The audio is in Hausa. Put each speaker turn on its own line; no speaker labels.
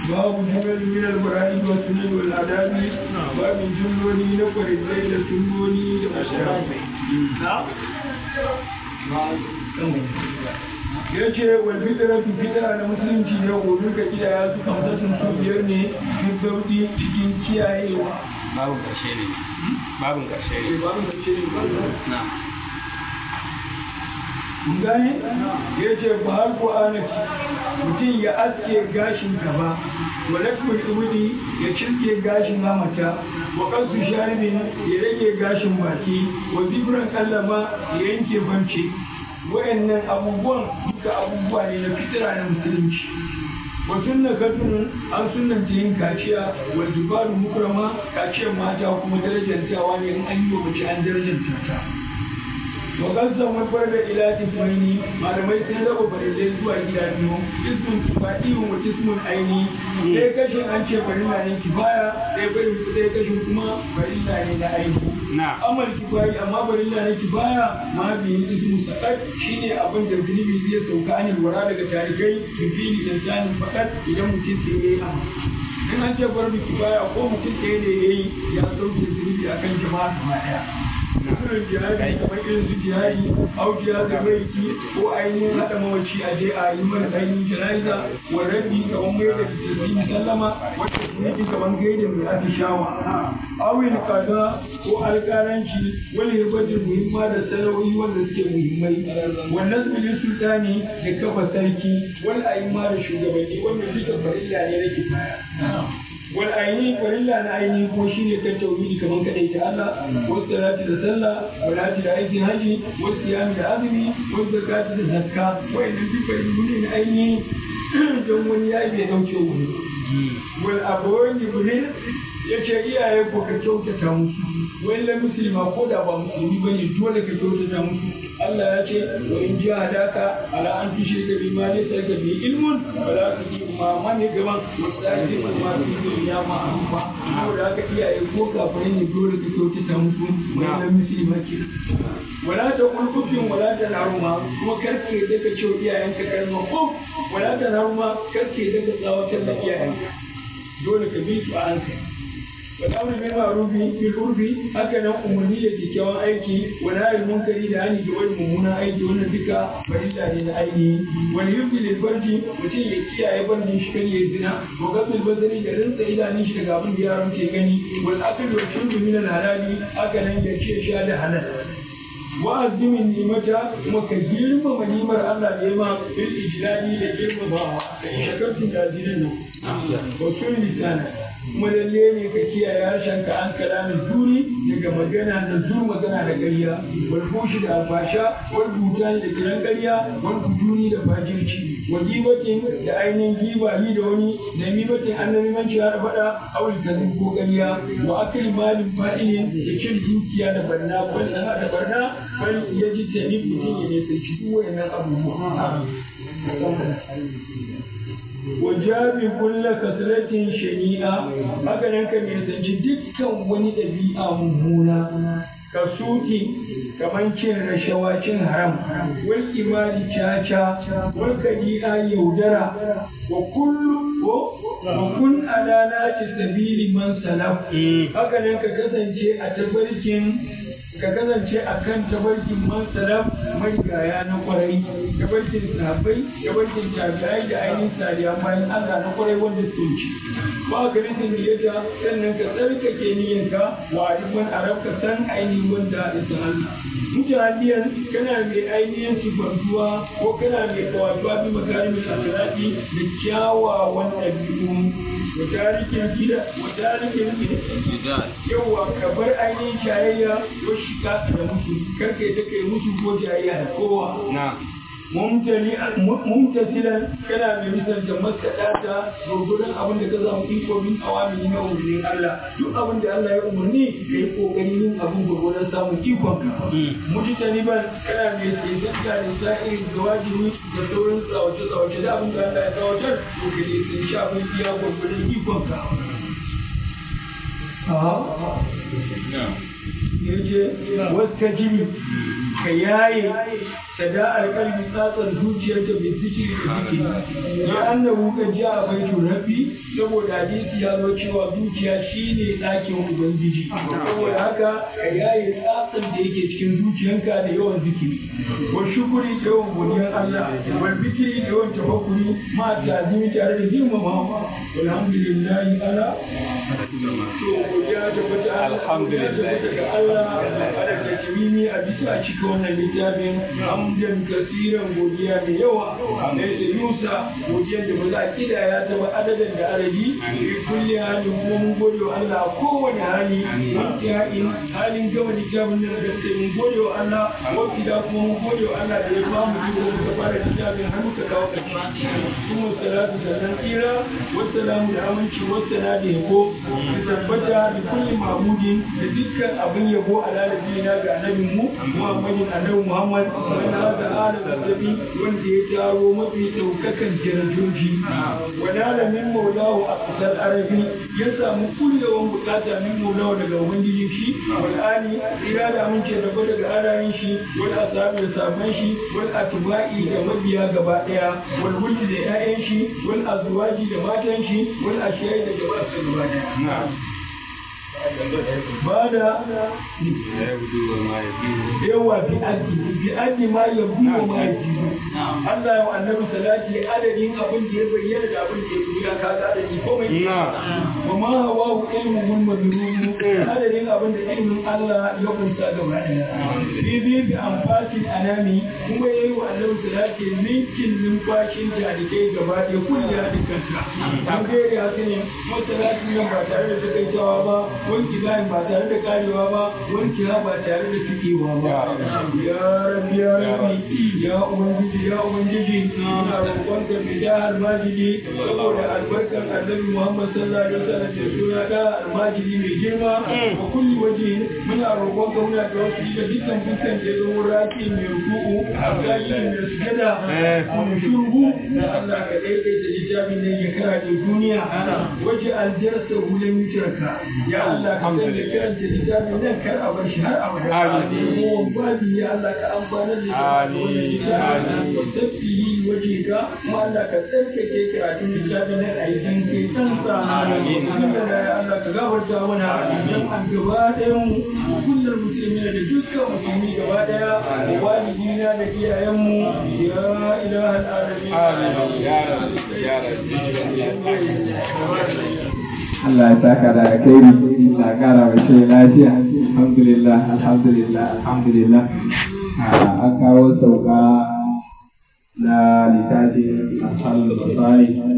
babu jimar min al-qur'ani wa sunan wal adabi babu jumloli na faridai da sunnoni da mashayi ya ce wal fitratu fitra na musulunci ne gobe ka kidaya su kamsatin su biyar ne duk zaudi cikin kiyayewa
babu ƙarshe ne babu ƙarshe ne
babu ƙarshe ne
na
gane ya ce ba har ko anaki mutum ya aske gashin gaba wa lakul ibudi ya cirke gashin hamata wa kansu sharibin ya rage gashin baki wa zibran kallama ya yanke bance wayannan abubuwan duka abubuwa ne na fitira na musulunci wa sunna katun an sunnanta yin kaciya wa dubaru mukrama kaciyar mata kuma darajantawa ne in an yi wa mace an darajanta ta وقسم الفرد إلى قسمين malamai sun raba farilai zuwa gida biyu ismun kifadi wa ismun aini ɗaya kashin an ce farilla ne kifaya ɗaya bari ɗaya kashin kuma farilla ne na aini amal kifayi amma farilla ne kifaya ma biyu ismu sakat shine abin da zunubi zai sauka anil wara daga tarikai bifili insanin fakat idan mutum sai yayi amma in an ce fardu kifaya ko mutum ɗaya ne yayi ya sauke zunubi akan jama'a gaba ɗaya irin jihadi kamar irin su jihadi au jihadi baiti ko ainihin haɗa mawaci a je a yi mana ainihin jana'iza wa rabbi kamar mai da tasiri sallama wacce sunaki kamar gaida mai atishawa awin kaza ko alƙalanci wani hirbatin muhimma da sana'o'i wanda suke muhimmai wannan bilin sultani da kafa sarki wani ayyuma da shugabanni wanda duka farilla ne na kifaya wal aini farilla na aini ko shine kan tauhidi kaman kadai ta Allah wasu salati da sallah walati da aikin haji wasu siyami da azumi wasu zakati da zakka wayannan duk farillu ne na aini don wani ya bai dauke wani wal abawani bulin yace iyaye ko ka kyautata musu wani musulma ko da ba musulmi bane dole ka kyautata musu Allah ya ce wa in ji hadaka ala an tushe ka bi ma ne sai ka bi ilmun wala ka ji ma mane gaban wasaki ma ma fi dunya ma arufa ko da ka iyaye ko kafirai ne dole ka kyautata musu wannan musulma ke wala ta kulkufin wala ta naruma kuma karke da ka ce iyayenka kalma ko wala ta naruma karke da ka tsawatar da iyayenka dole ka bi su a hankali والامر بالمعروف بالعرف هكذا umarni da kyakkyawan aiki wani hayin munkari da hani ga wani mummunan aiki wannan duka farilla ne na aini wani yubi lil farji mutum ya kiyaye bandin shi kan yayi zina wa gabil bazari da rinsa idanun shi daga abin da yaron ke gani wal akal wa shurbu min al halali haka nan ya ce sha da halal wa azimin nimata kuma ka girmama nimar Allah da yama bil ijlali da girmamawa da shakartun da azirin nan wa sun lisana kuma lalle ne ka kiyaye harshen ka an kalamin zuri daga magana da zur magana da ƙarya wal fushi da alfasha wal butani da kiran ƙarya wal bujuni da fajirci wa gibatin da ainihin giba ni da wani da mibatin annabi manci har faɗa awul kazin ko ƙarya wa akali malin fa'ilin da cin dukiya da barna bal da barna bal ya ji tabi mutum ya ne sai duk wayannan abubuwa wajabi kulla kasratin shani'a haka nan ka nisanci dukkan wani ɗabi'a mummuna ka suki kamar cin rashawa cin haram wal imani caca wal kadi'a yaudara wa kullu wa kun ala nati sabili man salaf haka nan ka kasance a tabarkin ka kasance a kan tabarkin man salaf marigaya na kwarai tabarkin sahabbai tabarkin tabi'ai da ainihin sariya bayan Allah na kwarai wanda su ci ba ka rikin niyyata sannan ka tsarkake niyyanka wa arifan arab ka san ainihin wanda ya san Allah mutahaddiyan kana mai ainihin sifantuwa ko kana mai kawatuwa bi makarimin akhlaqi da kyawawan ɗabi'u wa tarikin gida wa tarikin yawa ka bar ainihin shayayya ko shiga da musu karka yi kai musu ko jayayya da kowa mumtasilan kana mai misalta maskaɗata gurgurin abin da ka samu iko min awamini na umarnin Allah duk abin da Allah ya umarni ka yi ƙoƙarin yin abin gurgurin samun ikon ka mujtaniban kana mai tsaitanta da sa'in da wajibi da sauran tsawace-tsawace da abin da Allah ya tsawatar to ka ne sai shafin iya gurgurin ikon ka ya ce wata jini ka yaye sada'ar kalbi tsatsar zuciyarta bai zikiri da zikiri ya annabu ka ji a baitu rabbi saboda hadisi ya zo cewa zuciya shine ɗakin ubangiji saboda haka ka yaye tsatsar da yake cikin zuciyanka da yawan zikiri wa shukuri da yawan godiyar Allah wal bikiri da yawan tafakkuri ma tazimi tare da girmama alhamdulillahi ala to godiya ta fata
Alhamdulillah.
ga Allah ala tajmimi a bisa cika wannan littafin hamdan kasiran godiya da yawa da yusa godiyar da ba za a kidaya ta ba adadin da adadi fi kulli halin kuma mun gode wa Allah a kowane hali wani halin halin gama littafin nan da sai mun gode wa Allah wani da kuma mun gode wa Allah da ya ba mu iko muka fara littafin har muka kawo ƙarshe kuma salatu sannan tsira wassalamu da aminci wassana da yabo da tabbata da kulli mahmudin da dukkan abin yabo a lalabina ga annabin mu Muhammadin annabi Muhammad wanda haka ala zazzabi wanda ya taro mafi ɗaukakan darajoji wadala min maulahu a ƙasar arabi ya samu kullewan bukata min maulahu daga ubangijin shi wal ali ira da amince da ba daga alayin shi wal asabi da sabon shi wal atba'i da mabiya gaba daya wal wuldi da 'ya'yan shi wal azwaji da matan shi wal ashiyai da jama'a gaba daya ba da yawa bi addi bi addi ma yabu wa ma yajibu Allah ya wa annabi salati adadin abin da ya bayyana da abin da ya buya ka ga adadi komai wa ma hawa ilmu mun madrun adadin abin da ilmin Allah ya kunsa gaba daya bi bi bi amfasin anami kuma yayi wa annabi salati linkin numfashin jarikai gaba daya kullu ya dukanta an gaire haka ne masalatin nan ba tare da takaitawa ba wanki bayan ba tare da karewa ba wanki ba tare da fikewa ba ya rabbi ya rabbi ya ubangiji ya ubangiji ina roƙon ka bi da almajidi saboda albarkar annabi muhammad sallallahu alaihi wasallam da suna da almajidi mai girma a kulli waje muna roƙon ka muna da wasu da dukkan dukkan da ya zama raki mai ruku'u zaki mai sujada mai shurgu Allah ka daidaita littafin ne ya kara da duniya waje aljarsa hulan mutarka ya Allah ka sanya karanta littafin nan kar a bar shi har abada amin babi ya Allah ka amfana da wannan littafin wa tafihi waje ka kuma Allah ka tsarkake karatun littafin nan a yi dan kai san sa amin ya Allah ka gafarta mana dan an gaba ɗayan mu kullum musulmi da dukkan musulmi gaba ɗaya walidina da iyayenmu ya ilahal alamin
Amin. Ya Rabbi, ya Rabbi.
Allah ya saka da alkhairi Allah ya kara wa shi lafiya alhamdulillah alhamdulillah alhamdulillah Ah, an kawo sauka na littafin asal basari